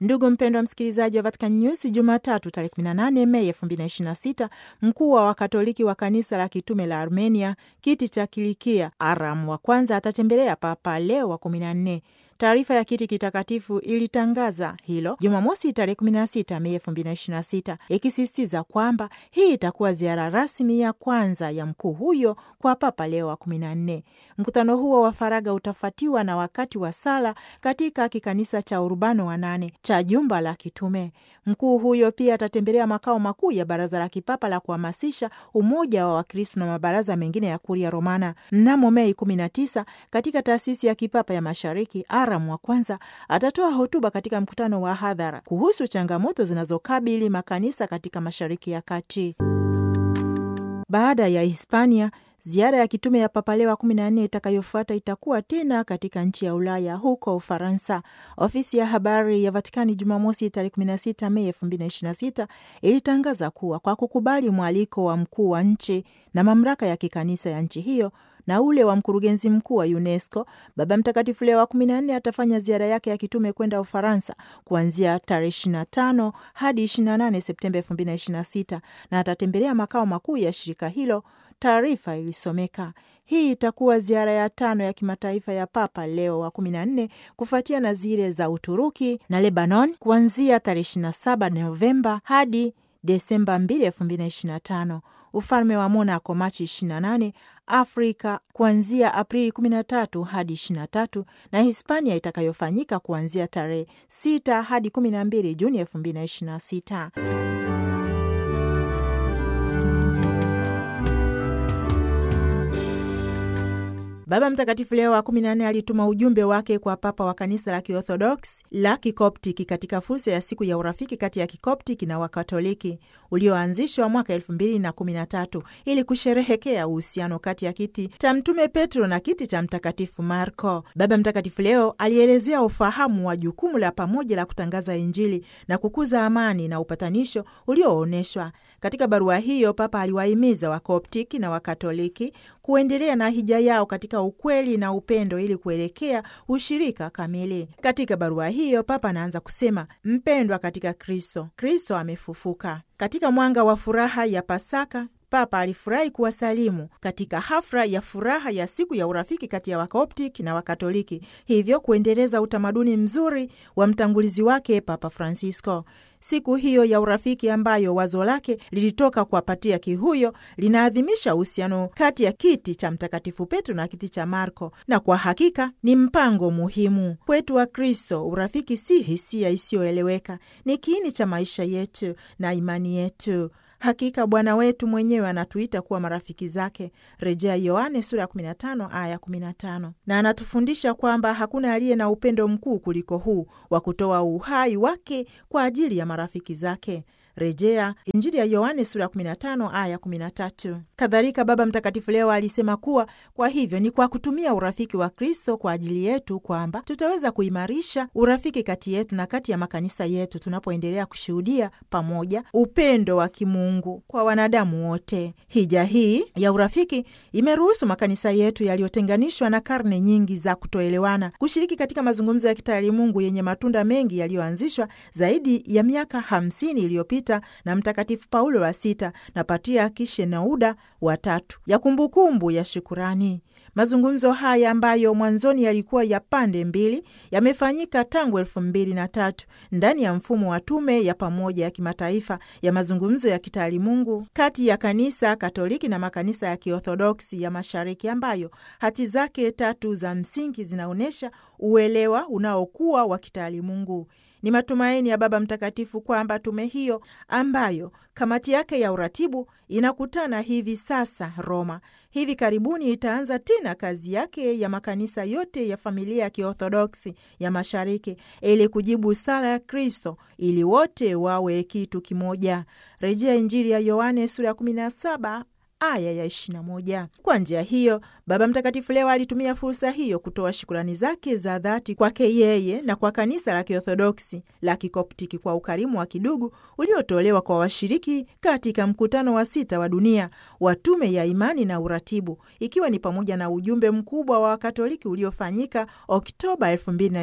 Ndugu mpendwa msikilizaji wa Vatican News, Jumatatu tarehe 18 Mei 2026 mkuu wa Wakatoliki wa kanisa la kitume la Armenia kiti cha Kilikia Aram wa kwanza atatembelea Papa Leo wa 14. Taarifa ya kiti kitakatifu ilitangaza hilo Jumamosi tarehe 16 Mei 2026 ikisisitiza kwamba hii itakuwa ziara rasmi ya kwanza ya mkuu huyo kwa Papa Leo wa 14. Mkutano huo wa faragha utafuatiwa na wakati wa sala katika kikanisa cha Urbano wa nane cha jumba la kitume. Mkuu huyo pia atatembelea makao makuu ya Baraza la Kipapa la kuhamasisha umoja wa Wakristo na mabaraza mengine ya Kuria Romana. Mnamo Mei 19 katika taasisi ya kipapa ya Mashariki, Aram wa kwanza atatoa hotuba katika mkutano wa hadhara kuhusu changamoto zinazokabili makanisa katika Mashariki ya Kati. Baada ya Hispania, ziara ya kitume ya Papa Leo wa 14 itakayofuata itakuwa tena katika nchi ya Ulaya, huko Ufaransa. Ofisi ya habari ya Vatikani Jumamosi tarehe 16 Mei 2026 ilitangaza kuwa kwa kukubali mwaliko wa mkuu wa nchi na mamlaka ya kikanisa ya nchi hiyo na ule wa mkurugenzi mkuu wa UNESCO, Baba Mtakatifu Leo wa 14 atafanya ziara yake ya kitume kwenda Ufaransa kuanzia tarehe 25 hadi 28 Septemba 2026 na atatembelea makao makuu ya shirika hilo. Taarifa ilisomeka. Hii itakuwa ziara ya tano ya kimataifa ya Papa Leo wa 14 kufuatia na zile za Uturuki na Lebanon kuanzia tarehe 27 Novemba hadi Desemba 2, 2025, ufalme wa Monaco Machi 28, Afrika kuanzia Aprili 13 hadi 23, na Hispania itakayofanyika kuanzia tarehe 6 hadi 12 Juni 2026. Baba Mtakatifu Leo wa kumi na nne alituma ujumbe wake kwa papa wa kanisa la Kiorthodox la Kikoptiki katika fursa ya siku ya urafiki kati ya Kikoptiki na Wakatoliki ulioanzishwa mwaka elfu mbili na kumi na tatu ili kusherehekea uhusiano kati ya kiti cha Mtume Petro na kiti cha Mtakatifu Marko. Baba Mtakatifu Leo alielezea ufahamu wa jukumu la pamoja la kutangaza Injili na kukuza amani na upatanisho ulioonyeshwa katika barua hiyo. Papa aliwahimiza Wakoptiki na Wakatoliki kuendelea na hija yao katika ukweli na upendo ili kuelekea ushirika kamili. Katika barua hiyo, Papa anaanza kusema, mpendwa katika Kristo, Kristo amefufuka. Katika mwanga wa furaha ya Pasaka, Papa alifurahi kuwasalimu katika hafla ya furaha ya siku ya urafiki kati ya Wakoptiki na Wakatoliki, hivyo kuendeleza utamaduni mzuri wa mtangulizi wake Papa Francisco. Siku hiyo ya urafiki ambayo wazo lake lilitoka kwa patriaki huyo linaadhimisha uhusiano kati ya kiti cha Mtakatifu Petro na kiti cha Marko, na kwa hakika ni mpango muhimu kwetu wa Kristo. Urafiki si hisia isiyoeleweka, ni kiini cha maisha yetu na imani yetu. Hakika Bwana wetu mwenyewe anatuita kuwa marafiki zake, rejea Yohane sura ya 15 aya 15, na anatufundisha kwamba hakuna aliye na upendo mkuu kuliko huu wa kutoa uhai wake kwa ajili ya marafiki zake, rejea Injili ya Yohane sura ya 15 aya 13. Kadhalika Baba Mtakatifu leo alisema kuwa kwa hivyo ni kwa kutumia urafiki wa Kristo kwa ajili yetu kwamba tutaweza kuimarisha urafiki kati yetu na kati ya makanisa yetu tunapoendelea kushuhudia pamoja upendo wa kimungu kwa wanadamu wote. Hija hii ya urafiki imeruhusu makanisa yetu yaliyotenganishwa na karne nyingi za kutoelewana kushiriki katika mazungumzo ya kitaalimungu yenye matunda mengi yaliyoanzishwa zaidi ya miaka hamsini iliyopita na Mtakatifu Paulo wa Sita na Patriaki Shenouda watatu ya kumbukumbu ya shukurani. Mazungumzo haya ambayo mwanzoni yalikuwa ya pande mbili yamefanyika tangu elfu mbili na tatu ndani ya mfumo wa tume ya pamoja ya kimataifa ya mazungumzo ya kitaalimungu kati ya kanisa Katoliki na makanisa ya Kiorthodoksi ya Mashariki, ambayo hati zake tatu za msingi zinaonyesha uelewa unaokuwa wa kitaalimungu. Ni matumaini ya Baba Mtakatifu kwamba tume hiyo ambayo kamati yake ya uratibu inakutana hivi sasa Roma, hivi karibuni itaanza tena kazi yake ya makanisa yote ya familia ya Kiorthodoksi ya Mashariki ili kujibu sala ya Kristo ili wote wawe kitu kimoja, rejea Injili ya Yohane sura ya 17 aya ya 21. Kwa njia hiyo, Baba Mtakatifu leo alitumia fursa hiyo kutoa shukurani zake za dhati kwake yeye na kwa kanisa la Kiorthodoksi la Kikoptiki kwa ukarimu wa kidugu uliotolewa kwa washiriki katika mkutano wa sita wa dunia wa Tume ya Imani na Uratibu, ikiwa ni pamoja na ujumbe mkubwa wa Wakatoliki uliofanyika Oktoba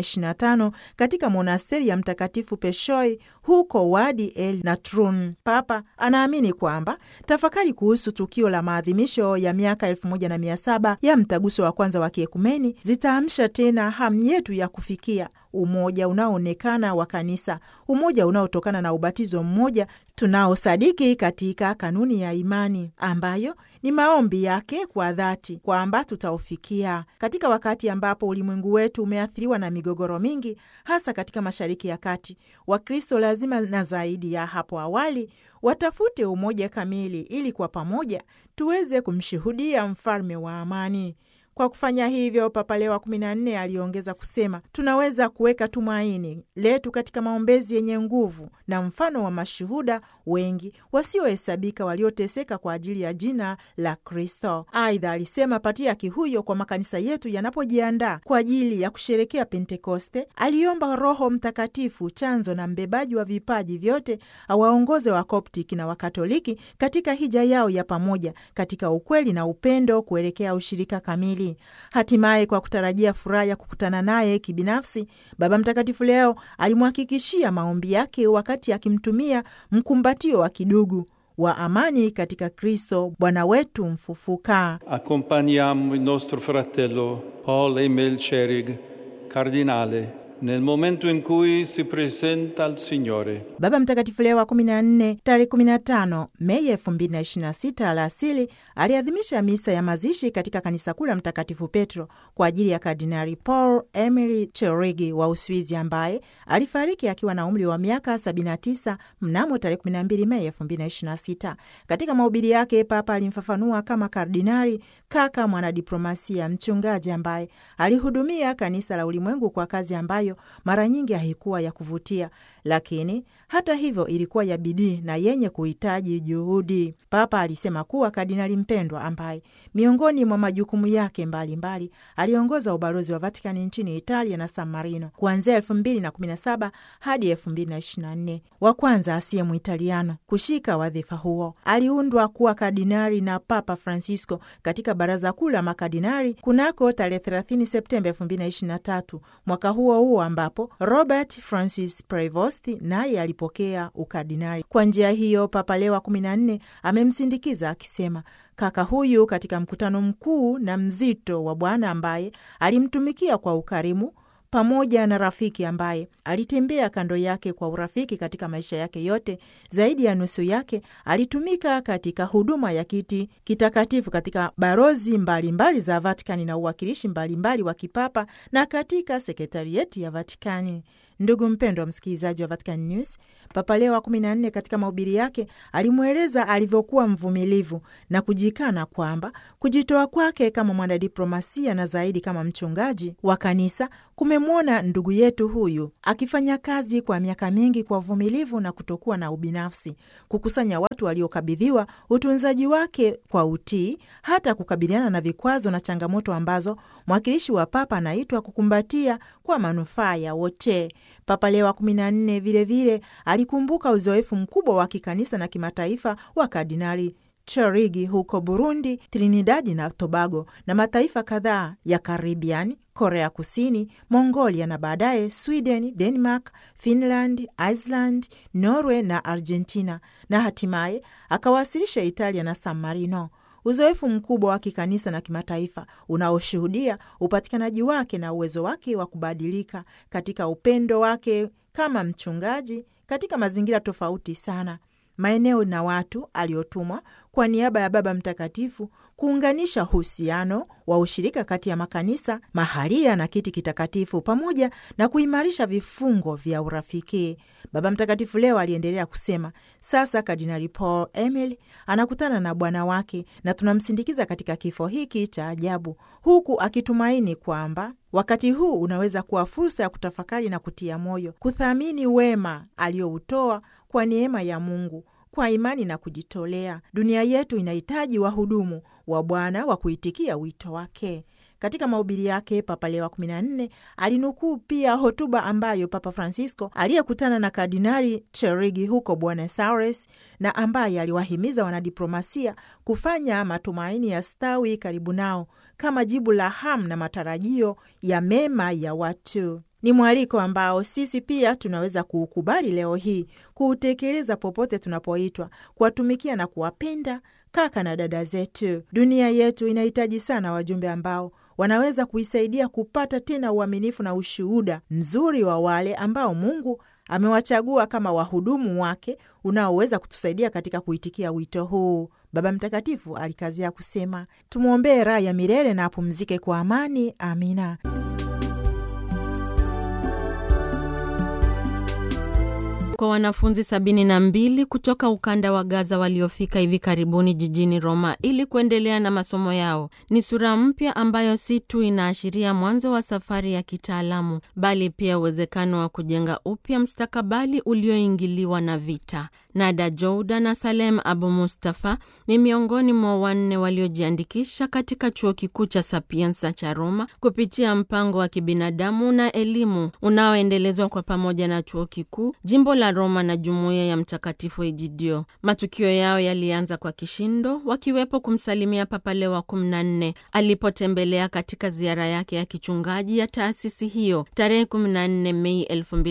2025 katika monasteri ya Mtakatifu Peshoi huko Wadi el Natrun. Papa anaamini kwamba tafakari kuhusu tukio la maadhimisho ya miaka elfu moja na mia saba ya mtaguso wa kwanza wa kiekumeni zitaamsha tena hamu yetu ya kufikia umoja unaoonekana wa kanisa, umoja unaotokana na ubatizo mmoja tunaosadiki katika kanuni ya imani ambayo ni maombi yake kwa dhati kwamba tutaufikia katika wakati ambapo ulimwengu wetu umeathiriwa na migogoro mingi, hasa katika Mashariki ya Kati. Wakristo lazima na zaidi ya hapo awali watafute umoja kamili, ili kwa pamoja tuweze kumshuhudia mfalme wa amani. Kwa kufanya hivyo, Papa Leo wa kumi na nne aliongeza kusema, tunaweza kuweka tumaini letu katika maombezi yenye nguvu na mfano wa mashuhuda wengi wasiohesabika walioteseka kwa ajili ya jina la Kristo. Aidha alisema patriaki huyo, kwa makanisa yetu yanapojiandaa kwa ajili ya kusherekea Pentekoste, aliomba Roho Mtakatifu, chanzo na mbebaji wa vipaji vyote, awaongoze Wakoptiki na Wakatoliki katika hija yao ya pamoja katika ukweli na upendo kuelekea ushirika kamili. Hatimaye, kwa kutarajia furaha ya kukutana naye kibinafsi, Baba Mtakatifu leo alimhakikishia maombi yake wakati akimtumia mkumbatio wa kidugu wa amani katika Kristo Bwana wetu mfufuka. Accompagniamo il nostro fratello Paul Emil Cherig, cardinale, nel momento in cui si presenta al Signore. Baba Mtakatifu Leo wa 14 tarehe 15 Mei 2026 alasili aliadhimisha misa ya mazishi katika kanisa kuu la Mtakatifu Petro kwa ajili ya Kardinali Paul Emery Cherigi wa Uswizi ambaye alifariki akiwa na umri wa miaka 79 mnamo tarehe 12 Mei 2026. Katika mahubiri yake, Papa alimfafanua kama kardinali, kaka mwanadiplomasia, mchungaji ambaye alihudumia kanisa la ulimwengu kwa kazi ambayo mara nyingi haikuwa ya kuvutia, lakini hata hivyo ilikuwa ya bidii na yenye kuhitaji juhudi. Papa alisema kuwa kardinali mpendwa, ambaye miongoni mwa majukumu yake mbalimbali mbali, aliongoza ubalozi wa Vatikani nchini Italia na San Marino kuanzia elfu mbili na kumi na saba hadi elfu mbili na ishirini na nne wa kwanza asiye Muitaliano kushika wadhifa huo. Aliundwa kuwa kardinali na Papa Francisco katika baraza kuu la makardinali kunako tarehe 30 Septemba elfu mbili na ishirini na tatu mwaka huo huo ambapo Robert Francis Prevost naye alipokea ukardinali. Kwa njia hiyo, Papa Leo wa kumi na nne amemsindikiza akisema kaka huyu katika mkutano mkuu na mzito wa Bwana ambaye alimtumikia kwa ukarimu pamoja na rafiki ambaye alitembea kando yake kwa urafiki katika maisha yake yote. Zaidi ya nusu yake alitumika katika huduma ya kiti kitakatifu katika barozi mbalimbali mbali za Vatikani na uwakilishi mbalimbali wa kipapa na katika sekretarieti ya Vatikani. Ndugu mpendwa msikilizaji wa Vatican News, Papa Leo wa kumi na nne katika mahubiri yake alimweleza alivyokuwa mvumilivu na kujikana kwamba kujitoa kwake kama mwanadiplomasia na zaidi kama mchungaji wa kanisa kumemwona ndugu yetu huyu akifanya kazi kwa miaka mingi kwa uvumilivu na kutokuwa na ubinafsi, kukusanya watu waliokabidhiwa utunzaji wake kwa utii, hata kukabiliana na vikwazo na changamoto ambazo mwakilishi wa Papa anaitwa kukumbatia kwa manufaa ya wote. Papa Leo wa kumi na nne vilevile alikumbuka uzoefu mkubwa wa kikanisa na kimataifa wa Kardinali Cherigi huko Burundi, Trinidadi na Tobago na mataifa kadhaa ya Karibian, Korea Kusini, Mongolia na baadaye Sweden, Denmark, Finland, Iceland, Norway na Argentina, na hatimaye akawasilisha Italia na San Marino. Uzoefu mkubwa wa kikanisa na kimataifa unaoshuhudia upatikanaji wake na uwezo wake wa kubadilika katika upendo wake kama mchungaji katika mazingira tofauti sana, maeneo na watu aliotumwa kwa niaba ya Baba Mtakatifu kuunganisha uhusiano wa ushirika kati ya makanisa mahalia na kiti kitakatifu pamoja na kuimarisha vifungo vya urafiki. Baba Mtakatifu leo aliendelea kusema, sasa Kardinali Paul Emil anakutana na Bwana wake na tunamsindikiza katika kifo hiki cha ajabu, huku akitumaini kwamba wakati huu unaweza kuwa fursa ya kutafakari na kutia moyo, kuthamini wema aliyoutoa kwa neema ya Mungu kwa imani na kujitolea. Dunia yetu inahitaji wahudumu wa Bwana wa kuitikia wito wake. Katika mahubiri yake Papa Leo wa 14 alinukuu pia hotuba ambayo Papa Francisco aliyekutana na Kardinali Cherigi huko Buenos Aires na ambaye aliwahimiza wanadiplomasia kufanya matumaini ya stawi karibu nao kama jibu la hamu na matarajio ya mema ya watu. Ni mwaliko ambao sisi pia tunaweza kuukubali leo hii, kuutekeleza popote tunapoitwa, kuwatumikia na kuwapenda kaka na dada zetu. Dunia yetu inahitaji sana wajumbe ambao wanaweza kuisaidia kupata tena uaminifu na ushuhuda mzuri wa wale ambao Mungu amewachagua kama wahudumu wake unaoweza kutusaidia katika kuitikia wito huu. Baba Mtakatifu alikazia kusema, tumwombee raha ya milele na apumzike kwa amani. Amina. Kwa wanafunzi sabini na mbili kutoka ukanda wa Gaza waliofika hivi karibuni jijini Roma ili kuendelea na masomo yao, ni sura mpya ambayo si tu inaashiria mwanzo wa safari ya kitaalamu, bali pia uwezekano wa kujenga upya mstakabali ulioingiliwa na vita. Nada Jouda na Salem Abu Mustafa ni miongoni mwa wanne waliojiandikisha katika chuo kikuu cha Sapienza cha Roma kupitia mpango wa kibinadamu na elimu unaoendelezwa kwa pamoja na chuo kikuu, jimbo la Roma na jumuiya ya Mtakatifu Egidio. Matukio yao yalianza kwa kishindo, wakiwepo kumsalimia Papa Leo wa 14 alipotembelea katika ziara yake ya kichungaji ya taasisi hiyo tarehe 14 Mei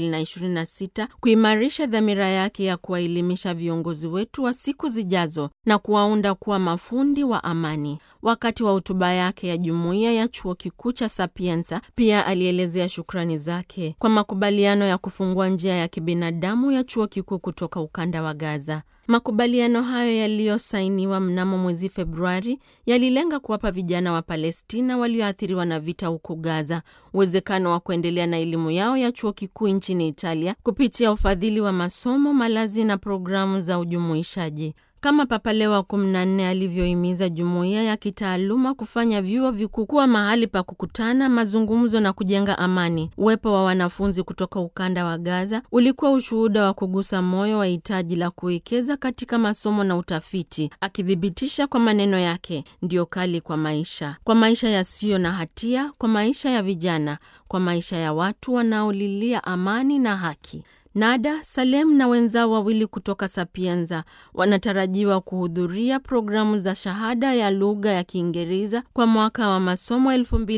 2026 kuimarisha dhamira yake ya kuwaelimisha viongozi wetu wa siku zijazo na kuwaunda kuwa mafundi wa amani. Wakati wa hotuba yake ya jumuiya ya chuo kikuu cha Sapienza, pia alielezea shukrani zake kwa makubaliano ya kufungua njia ya kibinadamu ya chuo kikuu kutoka ukanda wa Gaza. Makubaliano hayo yaliyosainiwa mnamo mwezi Februari yalilenga kuwapa vijana wa Palestina walioathiriwa na vita huko Gaza uwezekano wa kuendelea na elimu yao ya chuo kikuu nchini Italia kupitia ufadhili wa masomo, malazi na programu za ujumuishaji. Kama Papa Leo wa 14 alivyohimiza jumuiya ya kitaaluma kufanya vyuo vikuu kuwa mahali pa kukutana, mazungumzo na kujenga amani. Uwepo wa wanafunzi kutoka ukanda wa Gaza ulikuwa ushuhuda wa kugusa moyo wa hitaji la kuwekeza katika masomo na utafiti, akithibitisha kwa maneno yake, ndio kali kwa maisha, kwa maisha yasiyo na hatia, kwa maisha ya vijana, kwa maisha ya watu wanaolilia amani na haki. Nada Salem na wenzao wawili kutoka Sapienza wanatarajiwa kuhudhuria programu za shahada ya lugha ya Kiingereza kwa mwaka wa masomo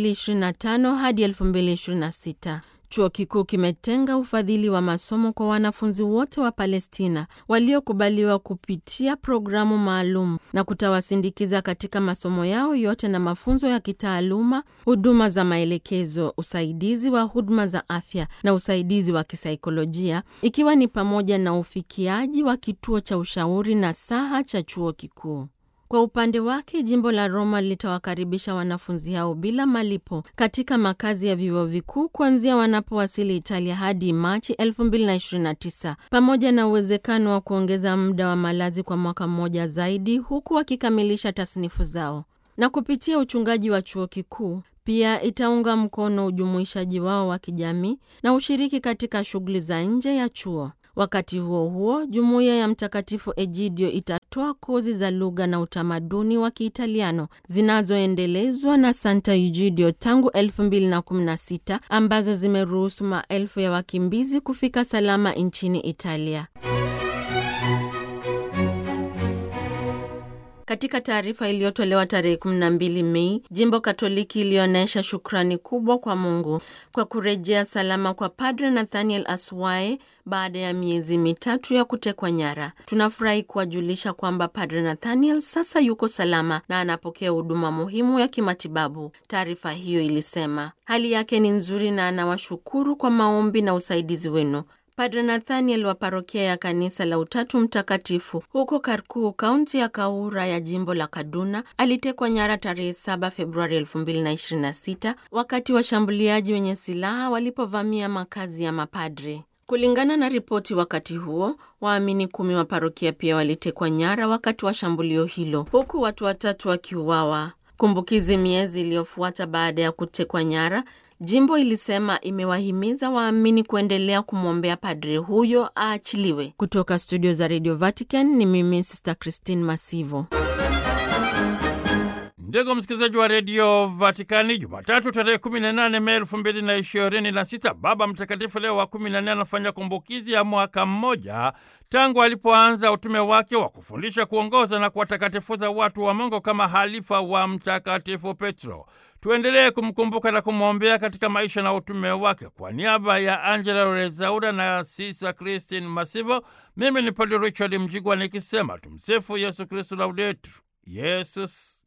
2025 hadi 2026. Chuo kikuu kimetenga ufadhili wa masomo kwa wanafunzi wote wa Palestina waliokubaliwa kupitia programu maalum na kutawasindikiza katika masomo yao yote na mafunzo ya kitaaluma, huduma za maelekezo, usaidizi wa huduma za afya na usaidizi wa kisaikolojia, ikiwa ni pamoja na ufikiaji wa kituo cha ushauri na saha cha chuo kikuu. Kwa upande wake jimbo la Roma litawakaribisha wanafunzi hao bila malipo katika makazi ya vyuo vikuu kuanzia wanapowasili Italia hadi Machi 2029 pamoja na uwezekano wa kuongeza muda wa malazi kwa mwaka mmoja zaidi huku wakikamilisha tasnifu zao. Na kupitia uchungaji wa chuo kikuu pia itaunga mkono ujumuishaji wao wa kijamii na ushiriki katika shughuli za nje ya chuo. Wakati huo huo, jumuiya ya Mtakatifu Egidio itatoa kozi za lugha na utamaduni wa Kiitaliano zinazoendelezwa na Santa Egidio tangu 2016 ambazo zimeruhusu maelfu ya wakimbizi kufika salama nchini Italia. Katika taarifa iliyotolewa tarehe 12 Mei, jimbo Katoliki ilionyesha shukrani kubwa kwa Mungu kwa kurejea salama kwa Padre Nathaniel Aswae baada ya miezi mitatu ya kutekwa nyara. Tunafurahi kuwajulisha kwamba Padre Nathaniel sasa yuko salama na anapokea huduma muhimu ya kimatibabu. Taarifa hiyo ilisema hali yake ni nzuri na anawashukuru kwa maombi na usaidizi wenu. Padre Nathaniel wa parokia ya kanisa la Utatu Mtakatifu huko Karkuu, kaunti ya Kaura ya jimbo la Kaduna, alitekwa nyara tarehe 7 Februari 2026 wakati washambuliaji wenye silaha walipovamia makazi ya mapadre. Kulingana na ripoti wakati huo, waamini kumi wa parokia pia walitekwa nyara wakati wa shambulio hilo, huku watu watatu wakiuawa. Kumbukizi miezi iliyofuata baada ya kutekwa nyara Jimbo ilisema imewahimiza waamini kuendelea kumwombea padri huyo aachiliwe. Kutoka studio za Radio Vatican ni mimi Sister Christine Masivo. Ndugu msikilizaji wa redio Vatikani, Jumatatu tarehe 18 Mei elfu mbili na ishirini na sita Baba Mtakatifu Leo wa 14 anafanya kumbukizi ya mwaka mmoja tangu alipoanza utume wake wa kufundisha, kuongoza na kuwatakatifuza watu wa Mungu kama halifa wa Mtakatifu Petro. Tuendelee kumkumbuka na kumwombea katika maisha na utume wake. Kwa niaba ya Angela Rezaura na Sisa Christine Masivo, mimi ni Padre Richard Mjigwa nikisema tumsifu Yesu Kristu, laudetur Yesus